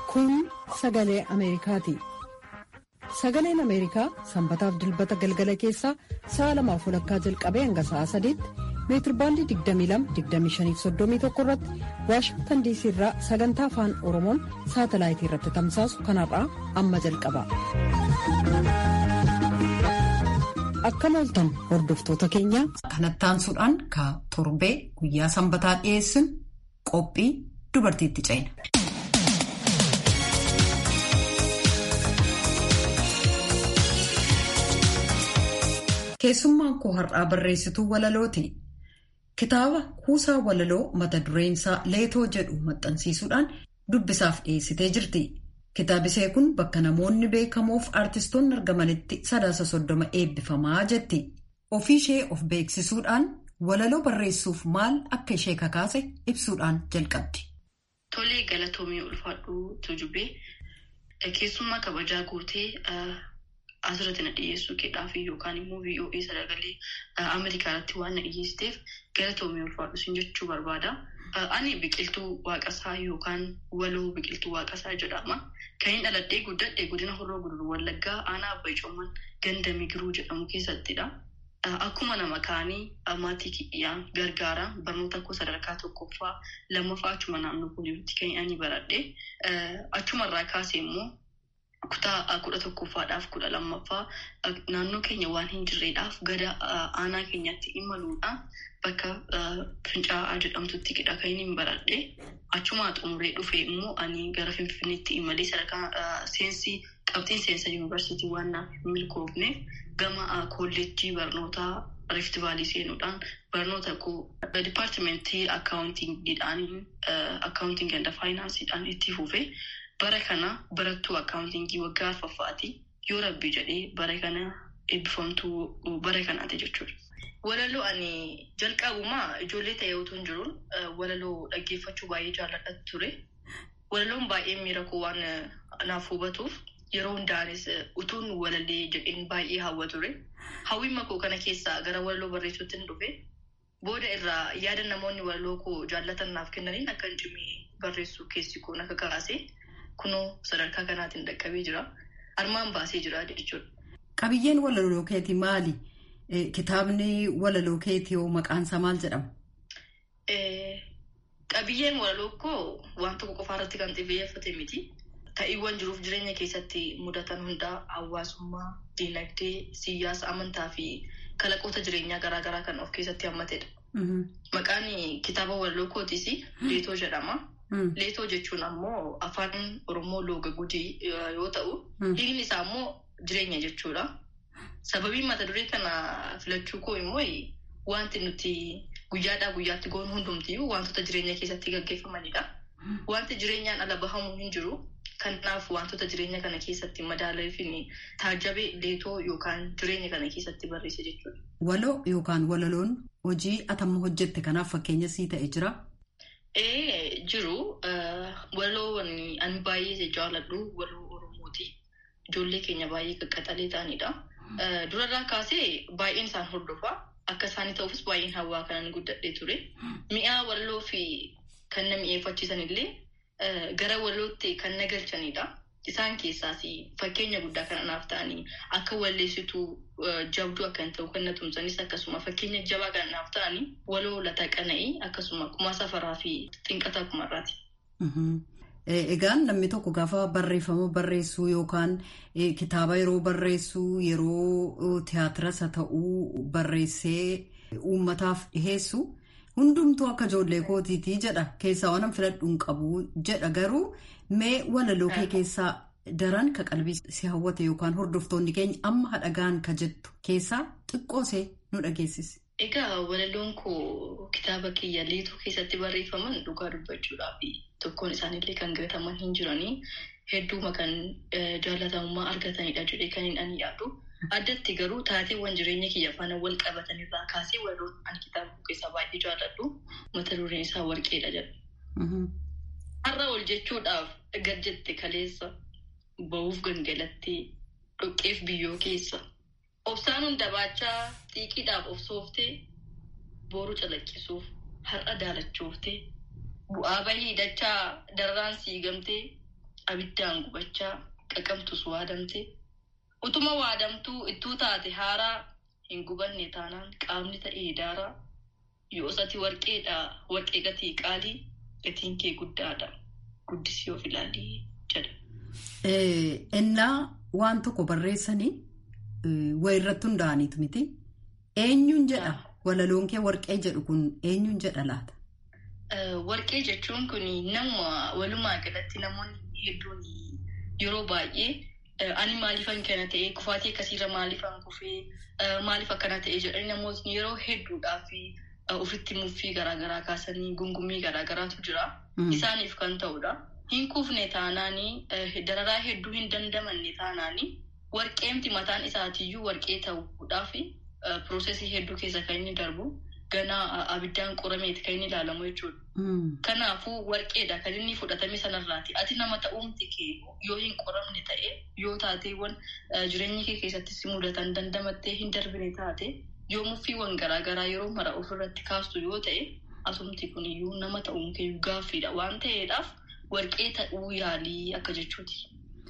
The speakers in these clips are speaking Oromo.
Kun sagalee Ameerikaati. Sagaleen Ameerikaa sanbataaf dilbata galgala keessaa sa'a lamaaf walakkaa jalqabee hanga sa'a sadiitti meetirbaandii 22-25-31 irratti waashingtan diisii irraa sagantaa afaan oromoon saatalaayitii irratti tamsaasu kanarraa amma jalqaba. Akkam ooltan hordoftoota keenya. Kanattaansuudhaan ka torbee guyyaa sanbataa dhiyeessin qophii dubartiitti ceena. Keessummaan koo har'aa barreessituu walalooti. Kitaaba kuusaa walaloo mata dureen isaa leetoo jedhu maxxansiisuudhaan dubbisaaf dhiyeessitee jirti. Kitaabisee kun bakka namoonni beekamoof aartistoonni argamanitti sadaasa soddoma eebbifamaa jetti. Ofii ishee of beeksisuudhaan walaloo barreessuuf maal akka ishee kakaase ibsuudhaan jalqabdi. Tolee galatoomii ulfaadhuu tujubee keessummaa kabajaa gootee asirratti na dhiyeessuu keedhaaf yookaan immoo VOA sagalee Ameerikaatti waan na dhiyeessiteef galatoomii ulfaadhu sin jechuu barbaada. Ani biqiltuu waaqasaa yookaan waloo biqiltuu waaqasaa jedhama. Kan hin dhaladhee guddadhee godina horroo guduruu wallaggaa aanaa abbaa icooman ganda migiruu jedhamu keessattidha. Akkuma nama kaanii maatii kiyyaan gargaara barnoota koo sadarkaa tokkoffaa lammaffaa achuma naannoo pooliyooti kan ani baradhe. Achumarraa kaasee immoo kutaa kudha tokkoffaadhaaf kudha lammaffaa naannoo keenya waan hin jirreedhaaf gara aanaa keenyatti imaluudhaan bakka fincaa'aa jedhamtutti qidha kan hin baradhe achumaa xumuree dhufe immoo ani gara finfinneetti imalee sadarkaa seensii qabxiin seensa yuunivarsiitii waan naaf milkoofneef gama kolleejjii barnootaa rift vaalii seenuudhaan barnoota koo dipaartimentii akkaawuntingiidhaan akkaawuntingii and faayinaansiidhaan itti fufe bara kana barattuu akkaawuntingii waggaa arfaffaati yoo rabbi jedhee bara kana eebbifamtuu bara kanaati jechuudha. Walaloo ani jalqabumaa ijoollee ta'ee otoo hin jiruun walaloo dhaggeeffachuu baay'ee jaalladha ture. Walaloon baay'ee miira koo waan naaf hubatuuf yeroo hundaanis utuun walallee jedheen baay'ee hawwa ture. Hawwiin koo kana keessaa gara walaloo barreessuutti hin dhufe. Booda irraa yaada namoonni walaloo koo jaallatan naaf kennaniin akka hin cimee barreessuu keessi koo naka kaase kunoo sadarkaa kanaatiin dhaqqabee jira. Armaan baasee jira jechuudha. Qabiyyeen walaloo keetii maali? Kitaabni walaloo keetii hoo maqaansaa maal jedhama? Qabiyyeen walaloo koo waan tokko qofaa irratti kan xiyyeeffate miti. Ta'iiwwan jiruuf jireenya keessatti mudatan hundaa hawaasummaa, diinagdee, siyaasa, amantaa fi kalaqoota jireenyaa garaagaraa kan of keessatti hammatedha. Maqaan kitaaba walaloo kootiis Leetoo jedhama. Leetoo jechuun ammoo afaan Oromoo looga gujii yoo ta'u, hiikni isaa ammoo jireenya jechuudha. Sababiin mata duree kana filachuu koo immoo wanti nuti guyyaadhaa guyyaatti goonu hundumtiyyuu wantoota jireenya keessatti gaggeeffamanidha. Wanti jireenyaan ala bahamuu hin jiru. Kanaaf wantoota jireenya kana keessatti madaalee fi taajabee leetoo yookaan jireenya kana keessatti barreesse jechuudha. Waloo yookaan walaloon hojii atamma hojjette kanaaf fakkeenya sii ta'e jira? Ee jiru. Waloo ani baay'ee jaalladhu waloo Oromooti. Ijoollee keenya baay'ee qaqqaxalee ta'anidha. Durarraa kaasee baay'een isaan hordofaa. Akka isaanii ta'uufis baay'een hawaa kanan guddadhee ture. Mi'aa waloo fi kan na mi'eeffachiisan illee gara walootti kan na galchanidha. Isaan keessaas fakkeenya guddaa kan anaaf ta'anii akka walleessituu jabduu akka hin ta'u kan na tumsanis akkasuma fakkeenya jabaa kan anaaf ta'anii waloo lataa qana'ii akkasuma kumaa safaraa fi xinqataa kumarraati. Egaan namni tokko gaafa barreeffama barreessuu yookaan kitaaba yeroo barreessuu yeroo tiyaatiras haa ta'uu barreessee uummataaf dhiheessu hundumtuu akka ijoollee kootiitii jedha keessaa waan filadhu hin qabu jedha garuu mee walaloo kee keessaa daran ka qalbii si hawwate yookaan hordoftoonni keenya amma hadhagaan ka jettu keessaa xiqqoosee nu dhageessisi. Egaa walaloon koo kitaaba kiyya leetoo keessatti barreeffaman dhugaa dubbachuudhaaf tokkoon isaaniillee kan gataman hin jiranii hedduuma kan jaalatamummaa argatanidha jedhee kan hin ani yaadu. Addatti garuu taateewwan jireenya kiyya faana wal qabatanirraa kaasee walaloon ani kitaaba koo keessaa baay'ee jaalladhu mata dureen isaa warqeedha jedha. Har'a ol jechuudhaaf gad jette kaleessa ba'uuf gangalattee dhoqqeef biyyoo keessa. Obsaan hunda baachaa xiiqiidhaaf of sooftee boru calaqqisuuf har'a daalachooftee bu'aa bahii dachaa darraan siigamtee abiddaan gubachaa qaqamtus waadamte utuma waadamtuu ittuu taate haaraa hin gubanne taanaan qaamni ta'ee daaraa yoo sati warqeedha warqee gatii qaalii gatiin kee guddaadha guddisii of ilaalii jedha. Innaa waan tokko barreessanii wayirratti hundaa'aniitu miti. Eenyuun jedha walaloon kee warqee jedhu kun eenyuun jedha laata? Warqee jechuun kun nama walumaa galatti namoonni hedduun yeroo baay'ee ani maaliifan kana ta'e kufaatii akkasiirra maaliifan kufee maaliif akkana ta'e jedhanii namootni yeroo hedduudhaaf ofitti muffii garaagaraa kaasanii gungummii garaagaraatu jira. Isaaniif kan ta'udha. Hin kufne taanaanii dararaa hedduu hin dandamanne taanaanii warqeemti mataan isaatiiyyuu warqee ta'uudhaaf piroosesii hedduu keessa kan inni darbu ganaa abiddaan qorameeti kan inni ilaalamu jechuudha. Kanaafuu warqeedha kan inni fudhatame sanarraati. Ati nama ta'uumti kee yoo hin qoramne ta'e yoo taateewwan jireenya kee keessatti si mudatan dandamattee hin darbine taate yoo muffiiwwan garaagaraa yeroo mara ofirratti kaastu yoo ta'e asumti kuniyyuu nama ta'uun kee gaaffiidha waan ta'eedhaaf warqee ta'uu yaalii akka jechuuti.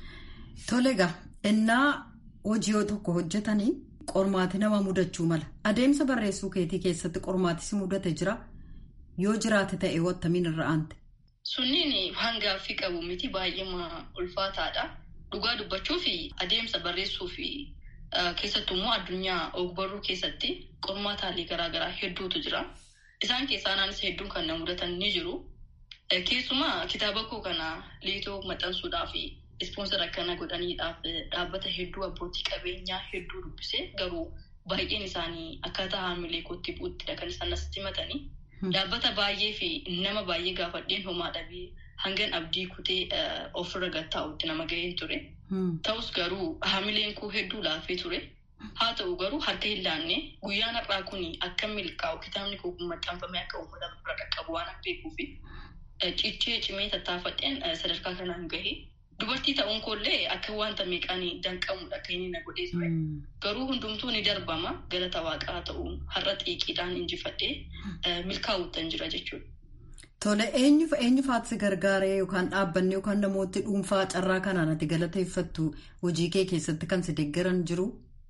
Tole egaa innaa hojii tokko hojjetanii qormaati nama mudachuu mala. Adeemsa barreessuu keetii keessatti qormaati si mudate jira. Yoo jiraate ta'e wattamiin irra aante. Sunniin hangaaffii qabu miti baay'ee ulfaataadha. Dhugaa dubbachuu fi adeemsa barreessuu fi keessattuu immoo addunyaa ogbarruu keessatti qormaataalee garaagaraa hedduutu jira. Isaan keessaa naanis hedduun kan na mudatan ni jiru. Keessumaa kitaaba koo kana liitoo maxxansuudhaaf ispoonsara akkana godhaniidhaaf dhaabbata hedduu abbootii qabeenyaa hedduu dubbisee garuu baay'een isaanii akkaataa haamilee kootti bu'uttidha kan isaan asitti himatanii. Dhaabbata baay'ee fi nama baay'ee gaafadheen homaa dhabee hangan abdii kutee ofirra gattaa'utti nama ga'een ture. Ta'us garuu haamileen koo hedduu laafee ture. Haa ta'u garuu harka hin laanne guyyaan har'aa kun akka milkaa'u kitaabni koo kun maxxanfamee akka uummata bira qaqqabu waan beekuufi cichee cimee tattaafadheen sadarkaa kanaan gahe. Dubartii ta'uun koollee akka wanta meeqaan danqamudha akka inni na godhee ture. Garuu hundumtuu ni darbama galata waaqaa ta'uun har'a xiiqiidhaan injifadhee milkaa'uuttan jira jechuudha. Tole eenyuuf eenyufaatti si gargaaree yookaan dhaabbanni yookaan namooti dhuunfaa carraa kanaan ati galateeffattu hojii kee keessatti kan si deeggaran jiru?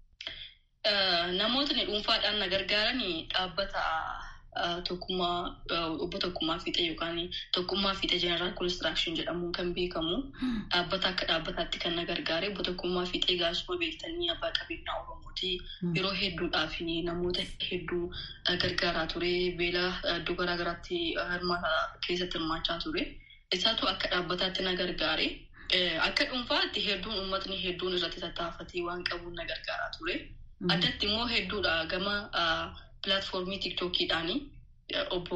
Namootni dhuunfaadhaan na gargaaran dhaabbata tokkummaa obbo Tokkummaa Fiixee yookaan Tokkummaa Fiixee Jeneraal Konistiraakshon jedhamuun kan beekamu dhaabbata akka dhaabbataatti kan na gargaare obbo Tokkummaa Fiixee gaasuma beektanii abbaa qabeenyaa Oromooti yeroo hedduudhaaf namoota hedduu gargaaraa ture beela iddoo garaagaraatti hirmaata keessatti hirmaachaa ture isaatu akka dhaabbataatti na gargaare. Akka dhuunfaatti hedduun uummatni hedduun irratti tattaafatee waan qabuun na gargaaraa ture. Addatti immoo hedduudha gama pilaatfoormii tiktookiidhaan obbo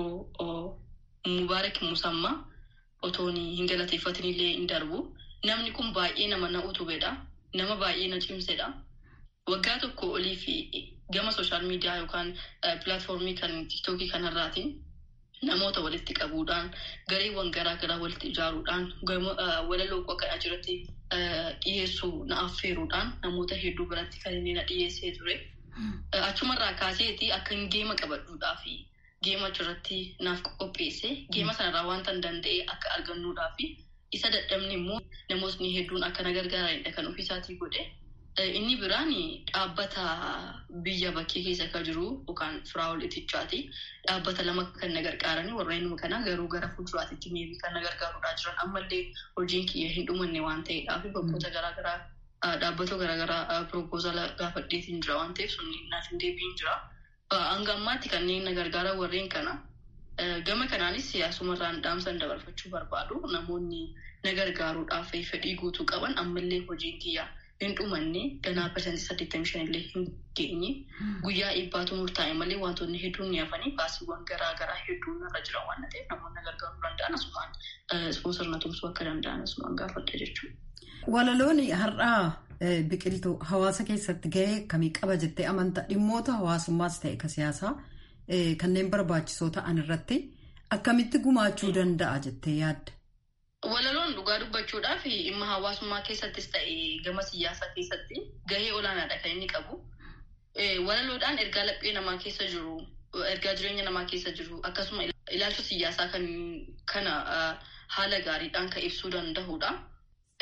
Mubaarak Musammaa otoon hin galateeffatin illee hin darbu. Namni kun baay'ee nama na utubedha. Nama baay'ee na cimsedha. Waggaa tokko olii fi gama sooshaal miidiyaa yookaan pilaatfoormii kan tiktookii kanarraatiin namoota walitti qabuudhaan gareewwan garaa garaa walitti ijaaruudhaan walaloo akka asirratti dhiyeessuu na affeeruudhaan namoota hedduu biratti kan inni na dhiyeessee ture. Achumarraa kaaseeti akka hin geema qabadhuudhaa fi geema achirratti naaf qopheesse geema sanarraa wanta hin danda'e akka argannuudhaa fi isa dadhabne immoo namootni hedduun akka na gargaaranidha kan ofiisaatii godhe. Inni biraan dhaabbata biyya bakkee keessa kan jiru yookaan firaa'ol itichaati. Dhaabbata lama kan na gargaaranii warreen kana garuu gara fuulduraatti meebii kan na gargaaruudhaa jiran ammallee hojiin kiyya hin dhumanne waan ta'eedhaaf bakkoota garaagaraa dhaabbata garaagaraa piroopoozala gaafadheetiin jira waan ta'eef sun naaf hin deebiin jira. Hanga ammaatti kanneen na gargaaran warreen kana. Gama kanaanis siyaasumarraan dhaamsan dabarfachuu barbaadu namoonni na gargaaruudhaaf fedhii guutuu qaban ammallee hojiin kiyyaa. hin dhumanne ganaa parsantii saddeettamii shan illee hin geenye guyyaa eebbaatu murtaa'e malee wantoonni hedduun ni hafanii baasiiwwan garaa garaa hedduun irra jira waan ta'eef namoonni gargaaruu danda'an asumaan ispoonsarna tumsuu akka danda'an asumaan gaafadha jechuudha. Walaloon har'aa biqiltuu hawaasa keessatti gahee akkamii qaba jettee amantaa dhimmoota hawaasummaas ta'e ka siyaasaa kanneen barbaachisoo ta'an irratti akkamitti gumaachuu danda'a jettee yaadda? Walaloon dhugaa dubbachuudhaaf dhimma hawaasummaa keessattis ta'e gama siyaasaa keessatti gahee olaanaadha kan inni qabu. Walaloodhaan ergaa laphee namaa keessa jiru, ergaa jireenya namaa keessa jiru akkasuma ilaalcha siyaasaa kana haala gaariidhaan kan ibsuu danda'udha.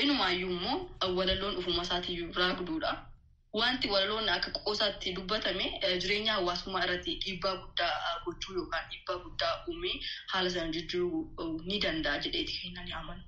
Inumaayyuu immoo walaloon ufuma isaatiiyyuu raagduudha. Wanti walaloon akka qoosaatti dubbatame jireenya hawaasummaa irratti dhiibbaa guddaa gochuu yookaan dhiibbaa guddaa uumee haala sana jijjiiruu ni danda'a jedheeti kan inni amanu.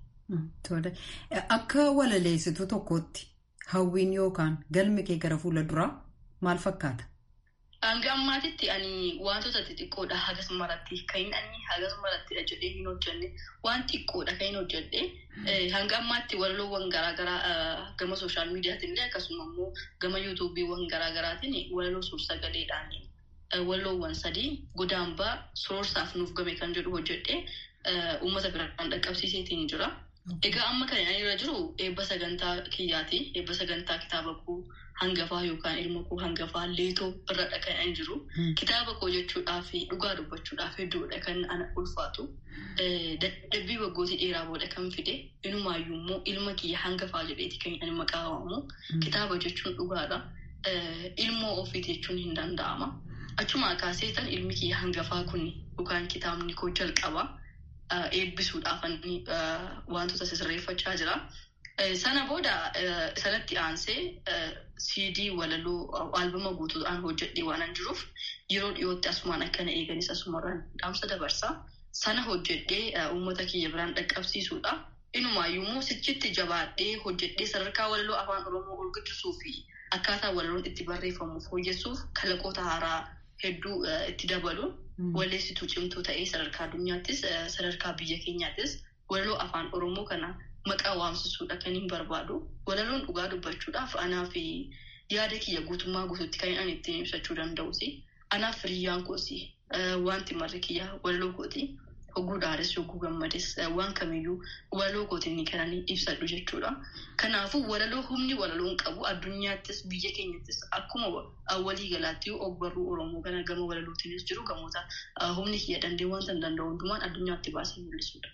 Akka walaleessituu tokkootti hawwiin yookaan galmi kee gara fuula duraa maal fakkaata? Hanga ammaatitti ani wantoota xixiqqoodha hagas maratti kan inni hagas marattidha jedhee hin hojjenne waan xiqqoodha kan hin hojjedhe hanga ammaatti walaloowwan garaagaraa gama sooshaal miidiyaatiin illee akkasuma immoo gama yuutuubiiwwan garaagaraatiin walaloo suur-sagaleedhaan walaloowwan sadii godaambaa soorsaaf nuuf game kan jedhu hojjedhe uummata biraan dhaqqabsiiseetiin jira. Egaa amma kan inni irra jiru eebba sagantaa kiyyaati. Eebba sagantaa kitaaba koo hangafaa yookaan ilma koo hangafaa leetoo irradha kan inni jiru. Kitaaba koo jechuudhaaf dhugaa dubbachuudhaaf hedduudha kan ana ulfaatu. Dadhabbii waggootii dheeraa booda kan fide inumaayyuu immoo ilma kiyya hangafaa jedheeti kan inni maqaa waamu. Kitaaba jechuun dhugaadha. Ilmoo ofiiti jechuun hin danda'ama. Achuma kaaseetan ilmi kiyya hangafaa kun yookaan kitaabni koo jalqaba. Eebbisuudhaaf wantoota sirreeffachaa jira. Sana booda sanatti aansee siidii walaloo albama guutuudhaan hojjedhee waan jiruuf yeroo dhiyootti asumaan akkana eeganis asumarraan dhaamsa dabarsa. Sana hojjedhee uummata kiyya biraan dhaqqabsiisuudha. Inumaayyuu immoo sichitti jabaadhee hojjedhee sadarkaa walaloo afaan oromoo ol guddisuu fi akkaataa walaloon itti barreeffamuuf hojjechuuf kalaqoota haaraa hedduu itti dabaluun. Walleessituu cimtuu ta'ee sadarkaa addunyaattis sadarkaa biyya keenyaattis walaloo afaan oromoo kana maqaa waamsisuudha kan hin barbaadu. Walaloon dhugaa dubbachuudhaaf anaa fi yaada kiyya guutummaa guutuutti kan inni ittiin ibsachuu danda'usi. Anaaf firiyyaan koosi wanti marri kiyya walaloo kooti. Hogguu dhaares hogguu gammades waan kamiyyuu walaloo kootiin kan inni ibsadhu jechuudha. Kanaafuu walaloo humni walaloon qabu addunyaattis biyya keenyattis akkuma walii galaatti ogbarruu Oromoo kana gama walalootiinis jiru gamoota humni kiyya dandee wanta hin danda'u hundumaan addunyaatti baasee mul'isudha.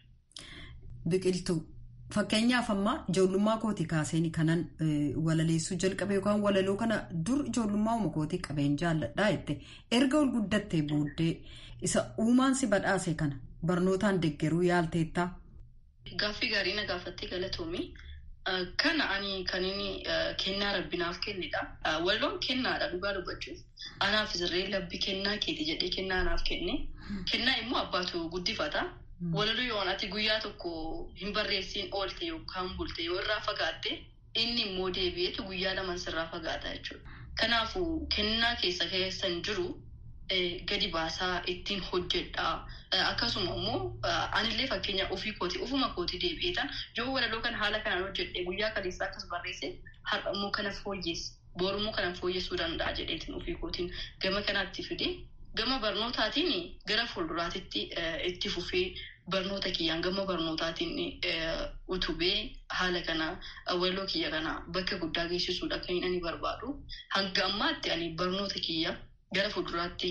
Biqiltuu fakkeenyaaf amma ijoollummaa kooti kaaseen kanan walaleessuu jalqabe yookaan walaloo kana dur ijoollummaa uuma kootii qabeen jaalladhaa jette erga ol guddattee booddee isa uumaan si badhaase kana. Barnootaan deeggaruu yaalteettaa? Gaaffii gaarii na gaafattee galatoomii. Kana ani kan inni kennaa rabbinaaf kennedha. Walaloon kennaadha dhugaa dubbachuuf. Anaaf sirree labbi kennaa keeti jedhee kennaa anaaf kenne. Kennaa immoo abbaatu guddifata. Walaloo yoo ati guyyaa tokko hin barreessiin oolte yookaan bulte yoo irraa fagaatte inni immoo deebi'eetu guyyaa lama sirraa fagaata jechuudha. Kanaafuu kennaa keessa keessan jiru. Gadi baasaa ittiin hojjedhaa akkasuma immoo anillee fakkeenya ofii kooti ofuma kootii deebi'eetan yoo walaloo kana haala kanaan hojjedhee guyyaa kaleessaa akkas barreesse har'a immoo kana fooyyessa boorummoo kana fooyyessuu danda'a jedheetiin ofii kootiin gama kanaatti fide gama barnootaatiin gara fuulduraatitti itti fufee barnoota kiyyaan gama barnootaatiin utubee haala kana walaloo kiyya kana bakka guddaa geessisuudha kan inni barbaadu hanga ammaatti ani barnoota kiyya. Gara fuulduraatti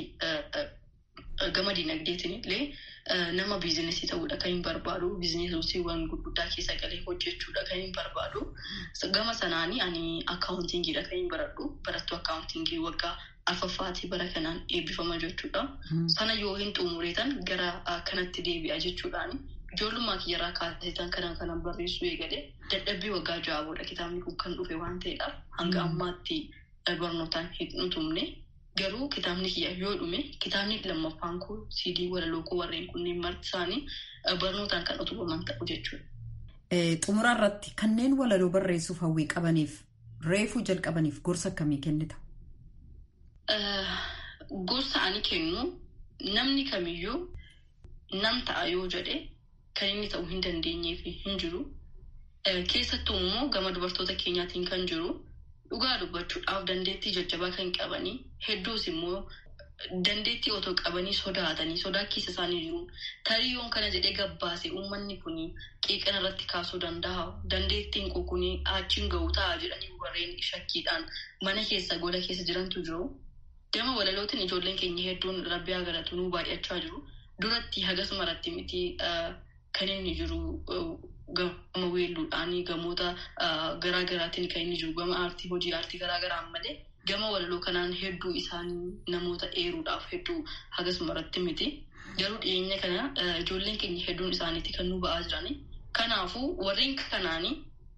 gama dinagdeetiin illee nama biizinesii ta'uudha kan hin barbaadu. Biizinesiiwwan gurguddaa keessa galee hojjechuudha kan hin barbaadu. Gama sanaanii ani akkaawuntingiidha kan hin baradhu. Barattuu akkaawuntingii waggaa arfaffaatii bara kanaan eebbifama jechuudha. Sana yoo hin xumureetan gara kanatti deebi'a jechuudhaani. Ijoollummaa kiyyarraa kaasetan kanaan kanaan barreessuu eegalee dadhabbii waggaa ja'a booda kitaabni kun kan dhufe waan ta'eedhaaf hanga ammaatti barnootaan hin utumne. Garuu kitaabni kiyya yoo dhume kitaabni lammaffaan koo siidii walaloo koo warreen kunneen marti isaanii barnootaan kan utubaman ta'u jechuudha. Xumuraa irratti kanneen walaloo barreessuuf hawwii qabaniif reefuu jalqabaniif gorsa akkamii kennita? Gorsa ani kennu namni kamiyyuu nam ta'a yoo jedhe kan inni ta'uu hin dandeenyeef hin jiru. Keessattuu immoo gama dubartoota keenyaatiin kan jiru. Dhugaa dubbachuudhaaf dandeettii jajjabaa kan qabanii hedduus immoo dandeettii otoo qabanii sodaatanii sodaa keessa isaanii jiru. Tariyyoon kana jedhee gabbaase uummanni kun qeeqana irratti kaasuu danda'a. Dandeettiin koo kun achiin ga'u ta'a jedhanii warreen shakkiidhaan mana keessa gola keessa jirantu jiru. Gama walalootiin ijoolleen keenya hedduun rabbi haa galatu nuu baay'achaa jiru. Duratti hagas maratti miti kan inni jiru. Gama weelluudhaan gamoota garaa garaatiin kan inni jiru gama aartii hojii aartii garaa garaan malee gama walaloo kanaan hedduu isaanii namoota eeruudhaaf hedduu hagasuma irratti miti. Garuu dhiyeenya kana ijoolleen keenya hedduun isaaniitti kan nu ba'aa jirani. Kanaafuu warreen kanaanii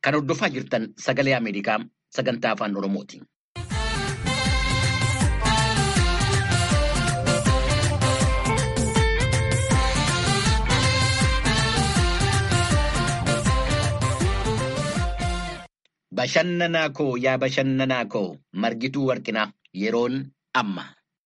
Kan hordofaa jirtan sagalee Ameerikaa sagantaa afaan Oromooti. Bashannanaa koo yaa bashannanaa koo margituu warqinaa yeroon amma.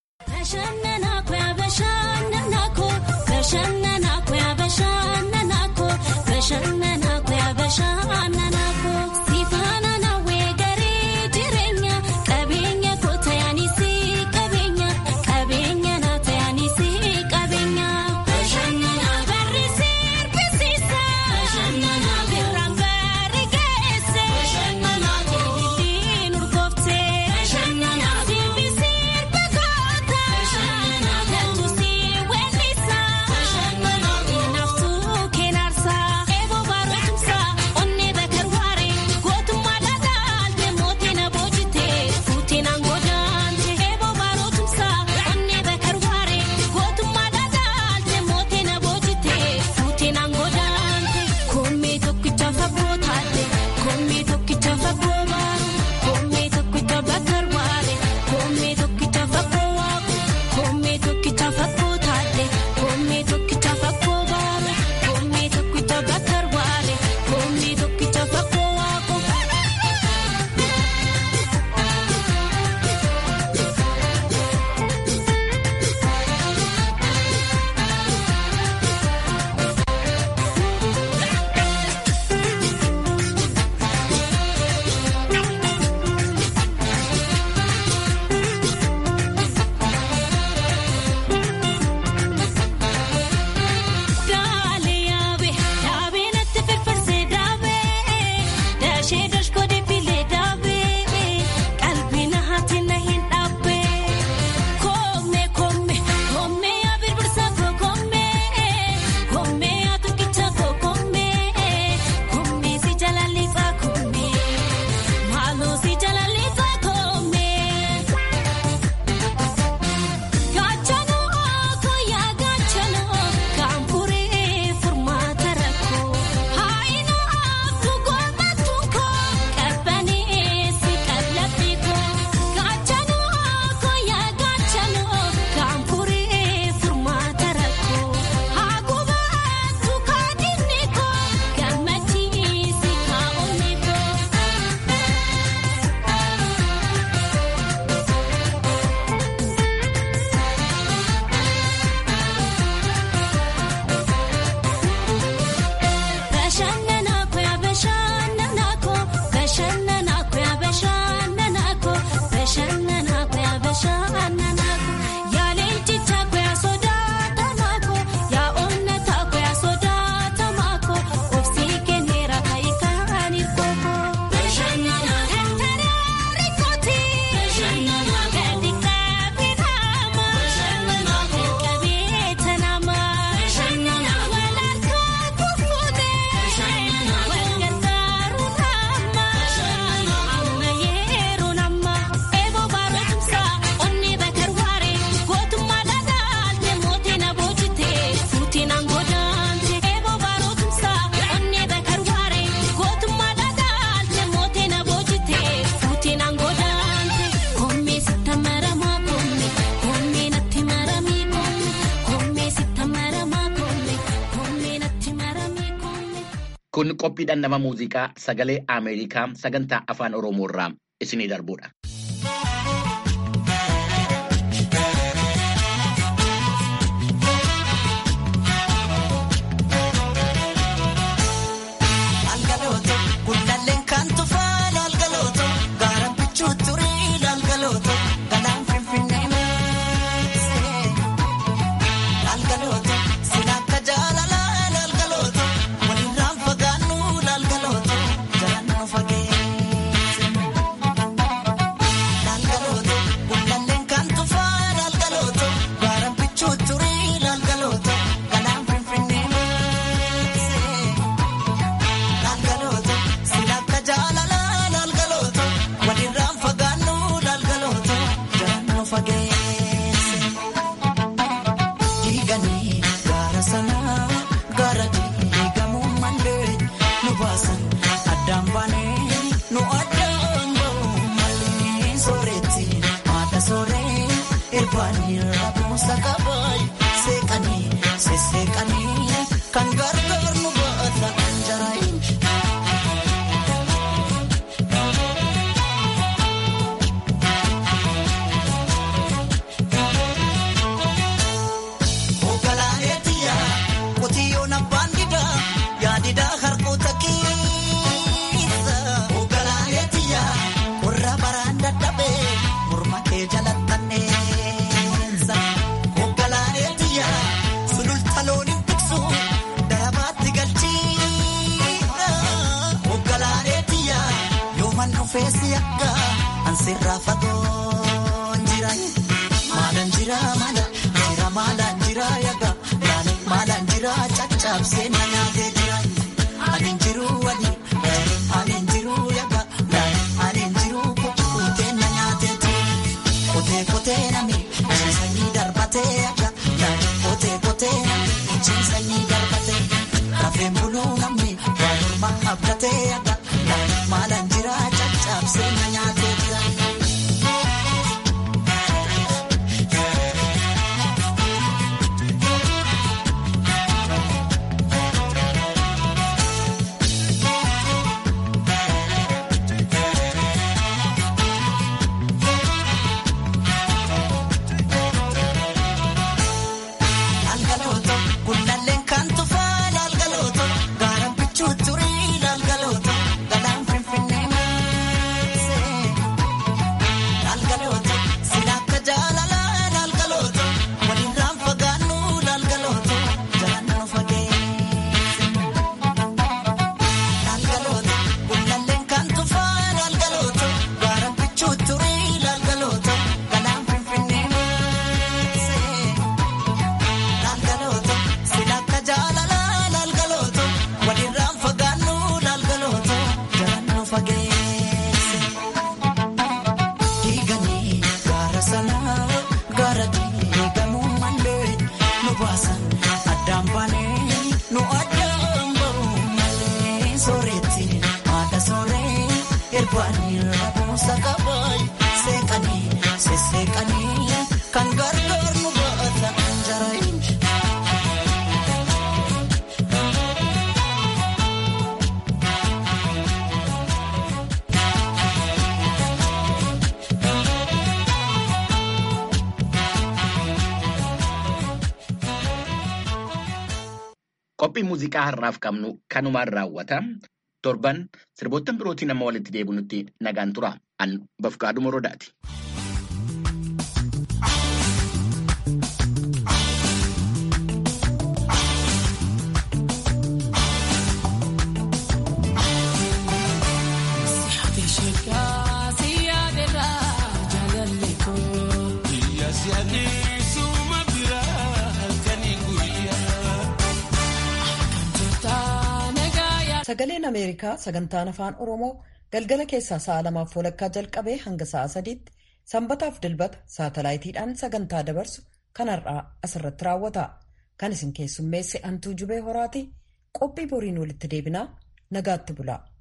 Kun qophiidhaan nama muuziqaa sagalee Ameerikaa sagantaa afaan Oromoo irraa isinii darbudha. Algalooto, irbaanii rabuusa qabaay seeqanii sesseeqanii kan gargaar nu baata jaraayin. Ogalaayetiya qotiyyoon abbaan didaa yaadidaa harkoota keessa. Ogalaayetiya warra baraan dadhabee morma kee jalattanneessa. Ogalaayetiya sululta looniin tiksu darabaatti galchiidha. Ogalaayetiya yooman dhufeessi akka ansirraa fagoon jira. Maalaan jira maala jira maalaan jira yaga maalaan maalaan jira caccabsee na nyaatee jira. Ani jiru wali ani jiru yaga ani jiru kukkutee na nyaatee jira. Kotee kotee nami ciisanii darbatee yaga kotee kotee nami ciisanii darbatee rafeen buluu namni waan morma abdatee yaga maalaan jira caccabsee na nyaatee jira. Laalgalooto kunnalleen kan tufaa laalgalooto gaaraan bichuu turii laalgalooto galaan finfinnee maasee. Laalgalooto sila akka jaalalaa laalgalooto walirraan fagaannu laalgalooto jalaan nu fageesse. Laalgalooto kunnalleen kan tufaa laalgalooto gaaraan bichuu turii laalgalooto galaan finfinnee maasee. Laalgalooto sila akka jaalalaa laalgalooto walirraan fagaannu laalgalooto jalaan nu fageesse. Diiganii gaara sanaa gaara diigamuu malee nu baasan addaan baanee nu addaan bahuu malee sooretti haadha sooree irbaanii rabuusa qabaay seeqanii sesseeqanii kan gargaar nu baata jaraayin. Qophii muuziqaa har'aaf qabnu kanumaan raawwata. Torban sirboottan birootiin amma walitti deebinutti nagaan tura. An Bafqaaduu Morodaati. Sagaleen Ameerikaa sagantaan afaan Oromoo galgala keessaa sa'a lamaaf walakkaa jalqabee hanga sa'a sadiitti sanbataaf dilbata saatalaayitiidhaan sagantaa dabarsu kan har'aa asirratti raawwata. Kan isin keessummeesse Antuu Jubee Horaati qophii boriin walitti deebinaa nagaatti bula.